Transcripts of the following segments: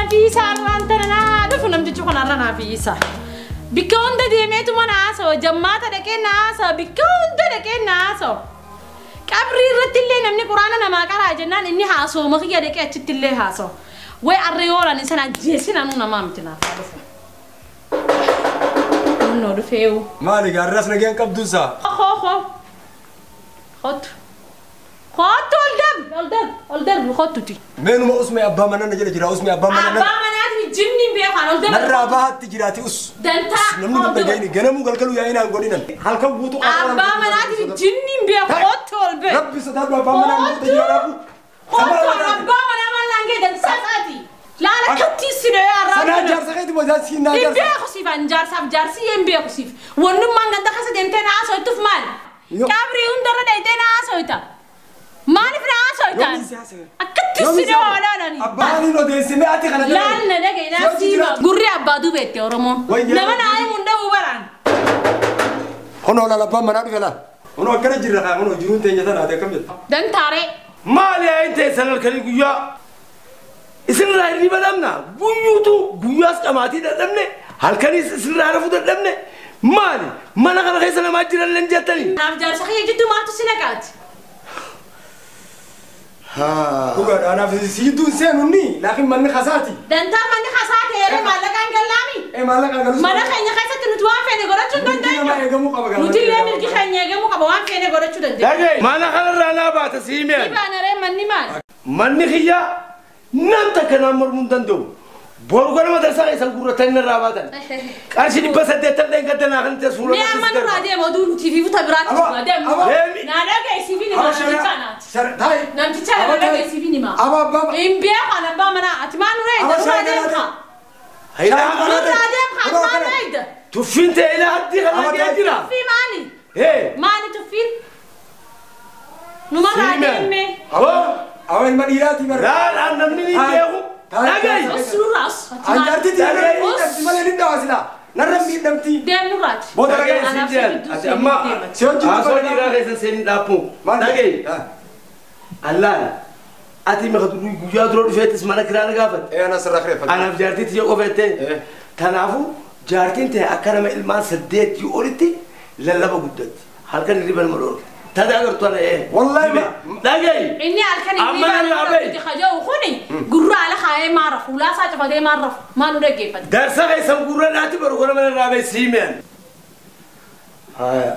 fiisa arraan tana naa dhufu namtichi kun arra naa fiisa. Bikka hunda deemeetuma na haasawa jammaata dhaqee na haasawa bikka hunda dhaqee na haasawa. Qabrii irratti illee namni quraana namaa qaraa jennaan inni haasawuma kiyya dhaqee achitti illee haasawa. Way arree oolan isa ajjeesin anuu namaa miti naaf haa dhufu. Kunnoo dhufeewu. Maali gaarras nageen qabduusaa? Ho ho. Kottu. Kottu ol darbi ol darbi ol darbi kottuti. Meenuma usmee abbaa manaa na jala jira usmee abbaa manaa na Abbaa manaatiif jimni beekan ol darbi. narraa bahaatti jiraati us. Dantaa. Namni kun dhagayini ganamuu galgaluu yaa'inaa hin godhinan. Halkan guutuu Abbaa manaatiif jimni beekan kottu ol bee. Rabbi sodaadhu abbaa manaa guutuu jira rabbu. Kottu abbaa manaa mallaan gee dansaa isaati. Laala kattii sinee Sanaa arraa. jaarsa keeti bodaa siinaa Hin jaarsa. beeku siif an jaarsaaf jaarsi hin beeku siif. Wannummaan ganda kasa deemtee na haasoytuuf maal? Yo. Qabrii hundarra dheeytee na haasoyta. Maaliif na haasoytan? Yoomiin si haasa'e. Akkatti Yoomiin si sinee haasa'e. olaanani. Abbaaniin odeessimee ati kana jala. Laal na dhagaye Si naaf hojii siima. jiraatu. Gurri abbaa dubeette Oromoon. Wayyaa. Nama naa himuun dha'uu baraan. Honoo laal abbaan manaa dhufe laal. Honoo akkana jirra kaa honoo jiruun teenya tanaati akkam jettu. Dantaaree. maali yaa ta'e san halkanii guyyaa isinirraa hirriba dhabna guyyuutu guyyaas dhamaatii dadhabne halkaniis isinirraa rafuu dadhabne maali mana kana keessa namaa jiran len jettanii Naaf jaarsa kiyya jidduu maaltu si naqaati? Dhugaadha anaaf siidduu hin seenu ni laakiin manni kasaati. Dantaan manni hasaa ta'ee maallaqaan gallaami. Ee maallaqaa galus. Mana keenya keessatti nuti waan feene godhachuu hin Mirgi namaa dandeenyu. eegamuu qaba Nuti illee mirgi keenya eegamuu qaba waan feene godhachuu dandeenya. dhagaye mana kanarraa naa baata siimeen Ibaanaree manni maal? manni kiyya nam takka naan mormuu hin danda'u boru gara madarsaa keessan gurratanii narraa baatan qarshii dhibba saddeettan dheen gadda naa kan ta'e suura Mee amma nurraa deema oduu nuti fi futa biraatti Aba, fuudha deemu. aba. Naa dhageessiif ni maa namticha naati. Taa'e. Namticha nama dhageessiif ni maa. Aba abbaa. Hin beekan abbaa manaa ati maan nurraa Aba, eegda nurraa shaayii deemka. galaate. Nurraa deemka ati maan nurraa eegda. tuffiin ta'e ilaa haddii kana Aba, gee jira Tuffii maali? hee Maali tuffiin? Numarraa siimeen deemee. hoo Awa ilma dhiiraati bara. laalaan namni ni Taa'e. beeku Taa'e. dhagaye Os nurraas. ati maal? Anjaarti Dhagaye. tiirra miidhamti malee ni dhawaasila. Narra miidhamti. Deem nurraati. Booda dhagaye dhagaye. Anaaf siin jedhan gidduu ati seenii amma deemati. Si hojii haasoo dubbata dhiiraa keessa seenii dhaabbu Maal dhagaye Ah. allaan ati maka durii guyyaa dura dhufeettis mana kiraa na gaafate Ee ana sirraa kireeffate. anaaf jaartii tiyya qofeette Eh. tanaafu jaartiin ta'e akka nama ilmaan saddeetii olitti lallaba guddatti halkan hirriba nama dhoorte tadaa agartu ana ee Wallahi Hime. ma- dhagaye Inni halkan Amma inni nan baay'ee laabe. kaja'u kuni gurra ala kaayee maarra fuulaa isaa cufatee maarra maan nu dhaggeeffate. darsa keessan gurra dhaatti baru gona mana raabee siimeen haya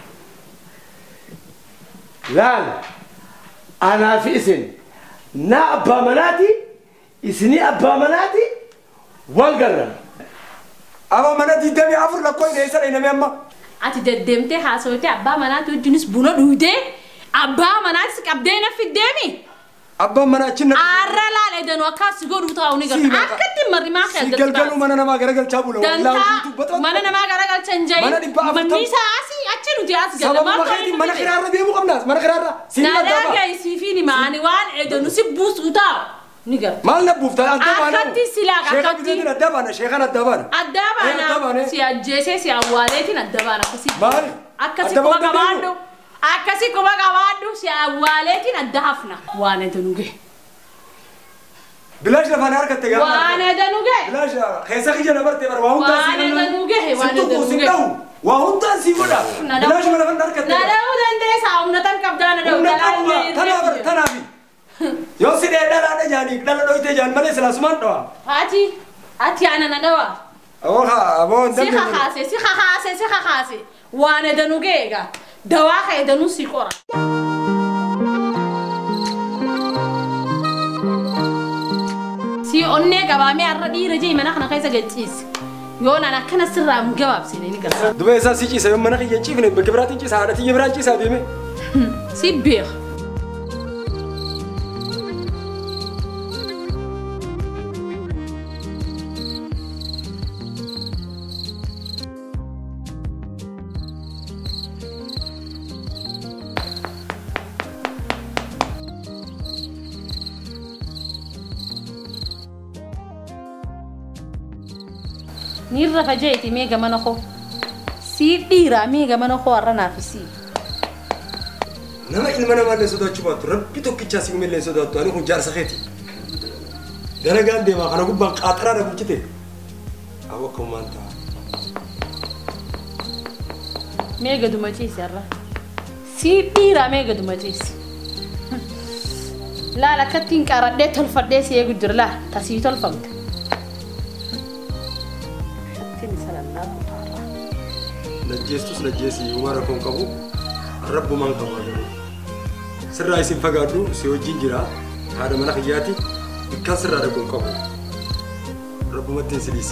laal anaa fi isin na abbaa manaati isinii abbaa manaati wal garra Aba mana digdamii afur lakkoo hin eessa dhahiname amma. Ati deddeemtee haasawtee abbaa manaatti wajjinis buna dhuydee abbaa manaatis qabdee na fiddeemi. Abbaan mana achi na. Aarra laala edanuu akkas godhuu ta'uu ni Si garta. baqa. Akkatti marrimaa Si kan galgaluu mana namaa garagalchaa bula. Dantaa mana namaa garagalchan jayi. Mana dhibba afurtam- Manni isaa asii achi nuti as gala. Sababa keetiin mana kiraarra deemuu qabnaas mana kiraarra. Si hin Nadaa addaaba. gaisiifi ni maani waan edanuu si buusuu ta'u ni garta. Maal na buufta adda baana. Akkatti silaa Sheekha akkatti. biteetiin adda baana sheekan adda baana. Addaa Eh, adda baana baane. si ajjeesee si awwaaleetiin adda baana akkasii. Maali? Akkasi Adda quba baafnee qabaadhu. Akkasi quba qabaadhu si awwaaleetiin adda hafna. Waan eda nuge. Bilaash lafaan harkatte gaafa. Waan eda nuge. Bilaash keessa kiyya na barte bara waa hundaan Waan si eda nuge. Waan Sittu eda kuusin nuge. dhawu. Waa hundaan si godha. Bilaash mana lafaan harkatte. Na dha'uu dandeessa humna tan qabdaa na dha'u. Humna Dhalaa qabu illee tanaa bara irree tanaafi. Yoo si dhee dhalaadha jaanii dhala dhoytee jaan malee silaasumaan dhawa. Ati ati ana na dhawa. Aboo haa aboo hin Si dandeenye. kakaase si kakaase si kakaase. Waan eda nuge egaa. Dawaa ka edanuu si qora. Si onnee qabaamee har'a dhiira jee mana kana keessa galchiisi. Yoo naan akkana sirraa hin gabaabsine ni gala. Duba isaa si ciisa yoo mana kiyya hin ciifne bakka biraatiin ciisa haadha tiyya biraan ciisaa deeme. Si beeka. Ni rafa jeeti meega mana koo. Siif dhiiraa meega mana koo har'a naafisii. Nama ilma namaa illee sodaachuu baattu rabbi tokkichaa si illee sodaattu ani kun jaarsa keeti. dalagaan deemaa kana gubbaan qaaxaraa na bulchite abu akkamumaan ta'a Mee gaduma ciisi har'a. Sii dhiiraa mee gaduma ciisi. Laala akkattiin qaradhee tolfadhee si eegu jira laa tasii tolfamte. Shattiin isa lallaabu taarraa. najjeestus najjeesii uumaa rakkoon qabu rabbumaan qaba garuu sirraa isin fagaadhu si wajjin jira haadha mana kiyyaati bikkaan sirraa rakkoon qabu rabbumatti hin sidiisi.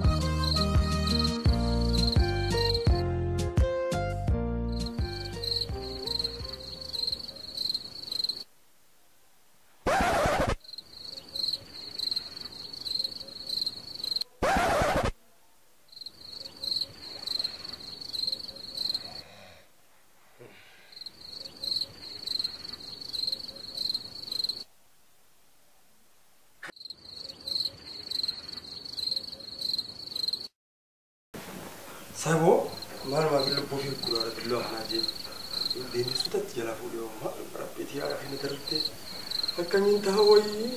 Saboo maal maal lubbuu fi kuraara billoo kanaa jee deemessu tatti jala fuudhee homaa rabbiitii haadha kana darbee akkamiin ta'a wayii.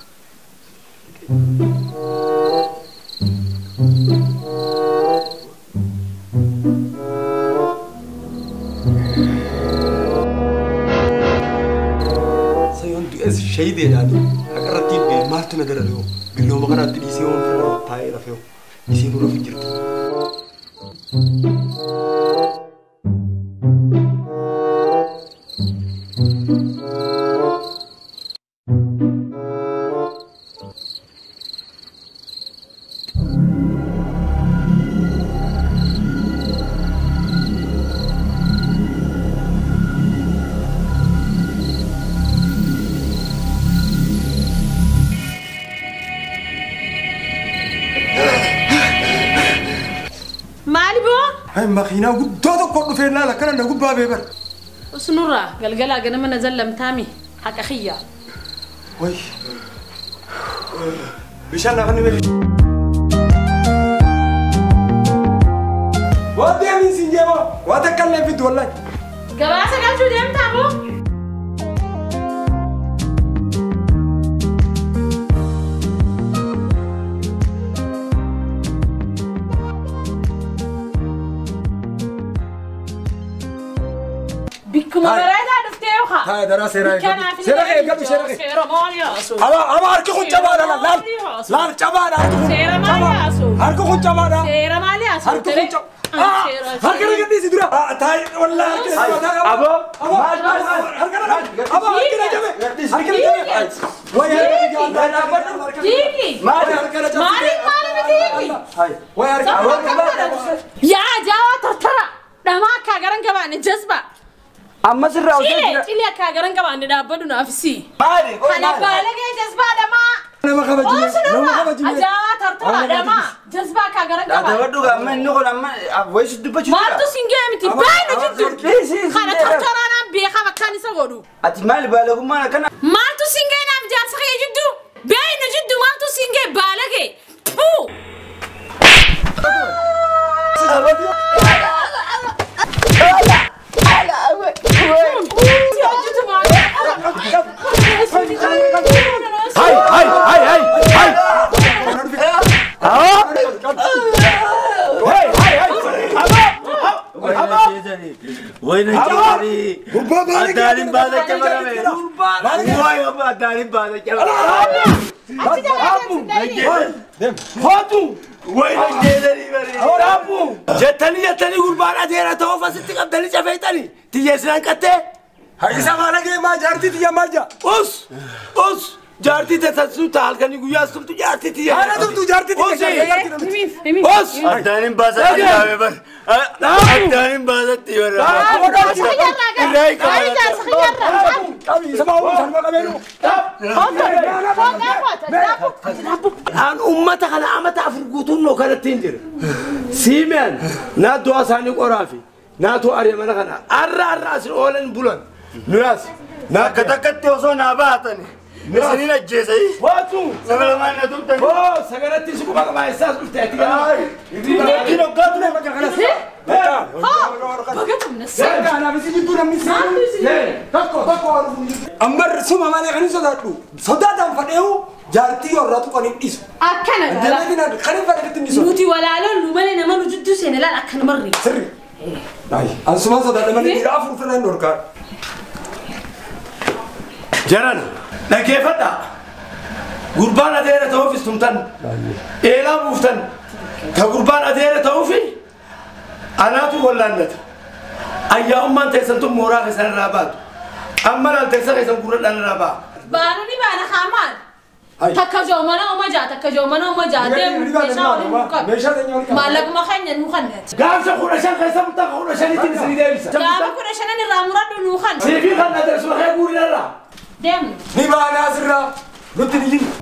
Sayoon du'es shayideedhaan haqa irratti hin beeku maaltu na darare hoo billooma kanaatti dhiisee hoon firra taa'ee rafee hoo isiin rafu jirti. Maali boo? Hai makiinaa guddoo tokko dhufee laala kana na gubbaa beebar. Usnurraa galgalaa ganama na zallamtaami haqa xiyyaa. Wai. Bishaan lafa ni beeku. Waa deemiin siin jeema waa takka illee fiddu wallahi. Gabaasa galchuu deemtaa boo? Bikkuma Hai. bareedaa dhuftee yookaa? Hai, daraa seeraa eeggatu. Kanaaf Seera kee eeggatu, seera kee. Seera maali yaasu? Aba aba harki kun cabaadha laal laal laal cabaadha harki kun. Seera maali Cabaa. yaasu? Harki kun cabaadha. Seera maali yaasu? Harki kun cab. Ah, harka na gadhiisi dura. Ah, taa'e wallahi harki na cabaadha. Abo, Abo, maal, maal, maal? harka na abo harki na jabe. Harki na jabe. Wai harka na jabe. Diiki! Maali harka na jabe. Maaliif maali miti diiki? Wai harka na jabe. Yaa jaawaa tortora! Dhamaa akka garan qabaanne jazba! Amma sirraa hojii Cilee! jira. Cilee akka garan qabaanne dhaabbadu naaf si! Maali? Oi, Kana maali? baalagee jazbaa dhamaa! Nama kabajime. Nama Oosnurra! kabajime. Ajaa'aa tortora dhamaa! Jazbaa akka garan qabaanne! Daawwadhu amma inni kun amma wayisi dubbachuu jira. Maaltu singee miti Aba- baay'ina aba- jiddu! Dhiisi, Kana dhiisi. tortoraadhaan beekama akkaan isa godhu! Ati maali baalagummaan akkana? Maaltu singee naaf jaarsa kee jiddu? Baay'ina jiddu maaltu singee baalagee? Puu! Hojjetu maali? Hai, hai, hai, hai, hai. Ah? Hai, hai, hai. Abo, abo. Wayna jedhanii Gubbaa baala kee. addaanin baala cabarame. Waay amma addaanin baala cabarame. Hootu. Wayna jedhanii bari. Raabbu. Jettanii jettanii gurbaan adeera ta'uuf asitti qabdanii cafeetanii. Tiyyeessinaan qattee. Isa maala kee maa jaartii tiyya maal jaa? Us, us. Jaartii teessasuu ta'a halkanii guyyaa sumtu jaartii tiyya. Haala tumtu jaartii tiyya Usi. jaartii namichi. Us. Addaanin baasatti dhaame bar. Addaanin baasatti bara. Irraa hiikamata. Qabi isa maa uumu sanuma qabeenu. Aan ummata kana amata afur guutuun noo kanatti hin jira. Siimeen naatoo asaanii qoraa fi naatoo ari'amana kana arra arra asin oolan bulan. Nuyaas. Akka takkatti osoo naa baatani. Isiniin ajjeesanii. Waatu. Nama lamaan na tumtani. Oo sagalatti si quba qabaa eessaas dhufte ati gala. Kino gaatu ne bakka kanas. Amma suma malee kan hin sodaadhu. Sodaadhaan fadheehu jaartii warraa tuqan hin dhiisu. Akkana gala. Dameetiin kan hin fadhiitti hin dhiisu. Nuti walaaloon nu malee nama nu jidduu seene laal akka namarri. Sirri. Ayi, ansumaan sodaadha malee dhiira afur ofirraa hin dhorkaa. Jaran dhaggeeffadha. Gurbaan adeera ta'uufis tumtan. Eelaa buuftan. Ka gurbaan adeera ta'uufi anaatu wallaannata. Ayyaa'ummaan teessan tun mooraa keessan irraa baatu. Amma laal teessan keessan gurradhaan irraa ba'a. Baanu ni baana haamaan. Hai. Takka joomana oma jaa takka joomana oma jaa deemu meeshaa waliin nu qabu. Meeshaa keenya waliin qabu. Maallaquma keenya nu kanne. Gaafsa kudha shan keessa mutaa kudha shaniitiin isinii deebisa. Gaafa kudha shanan irraa muradhu nu kan. Siifii kan adeemsuma kee guurinarraa. Deemnu. Ni baanaa sirraa. Nutti ni jiru.